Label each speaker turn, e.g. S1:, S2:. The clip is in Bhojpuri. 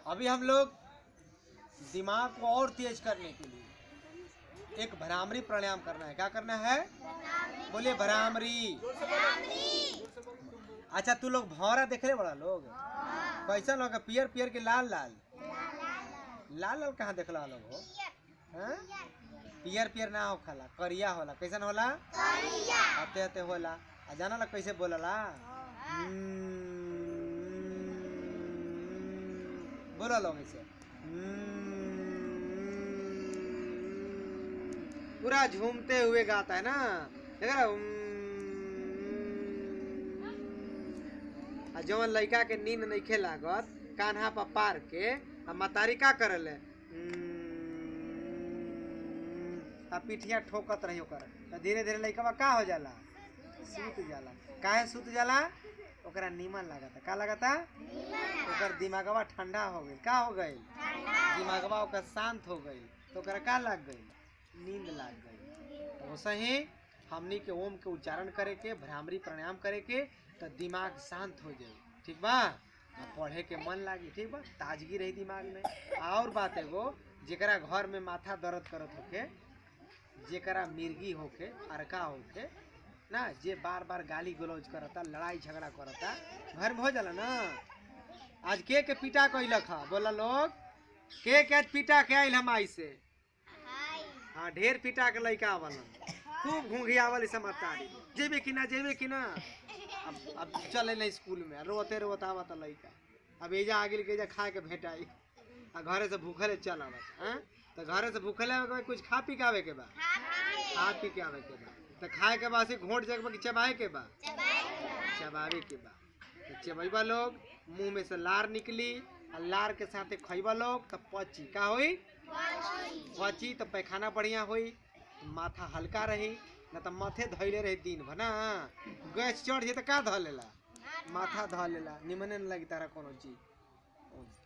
S1: अभी हम लोग दिमाग को और तेज करने के लिए एक भ्रामरी प्राणायाम करना है क्या करना है बोलिए भ्रामरी अच्छा तू लोग भौरा देखले बड़ा लोग कैसा लोग पियर पियर के लाल लाल लाल लाल कहाँ देखला लोग हो हैं? पियर पियर ना हो खाला करिया होला कैसन होला हते हते होला आ जाना ला कैसे बोलला हम्म, बोला लोग ऐसे हम्म, पूरा झूमते हुए गाता है ना देख रहा आ जवन लड़का के नींद नहीं लागत कान्हा पर पार के आ मतारी का करल आ पिठिया ठोकत रही ओकर त धीरे धीरे लड़का का हो जाला सूत जाला काहे सूत जाला ओकरा नीमन लागता का लागता ओकर दिमागवा ठंडा हो गई का हो गई दिमागवा ओकर शांत हो गई तो ओकरा का लग गई नींद लाग गई तो वैसे ही हमनी के ओम के उच्चारण करे के भ्रामरी प्राणायाम करे के तो दिमाग शांत हो जाए ठीक बा आ पढ़े के मन लागी ठीक बा ताजगी रही दिमाग में और बात एगो जेकरा घर में माथा दर्द करत होके जेकरा मिर्गी होके अरका होके ना जे बार बार गाली गलौज करता लड़ाई झगड़ा करता घर में हो जाला ना आज के के पिटा कैलक हा बोला लोग के के आज पिटा के आइल हम आई से हाँ ढेर पिटा के लड़का आवलन खूब घूंघियावल इस मतारी जेबे कि ना जेबे कि ना अब अब चले ना स्कूल में रोते रोते आवत लड़का अब एजा आगे के एजा खा के भेटाई आ घरे से भूखले चल आवत हैं तो घरे से भूखले आवे के बाद कुछ खा पी के आवे के बा खा पी के आवे के बा तो खाए के बाद से घोट जगह कि चबाए के बा चबावे के बा तो चबैबा लोग मुंह में से लार निकली आ लार के साथे खैबा लोग तो पची का होई पची तो पैखाना बढ़िया होई माथा हल्का रही न तो माथे धैले रही दिन भर ना गैस चढ़ जाए तो का धऽ लेला माथा धऽ लेला निमने न लगी तारा कोनो चीज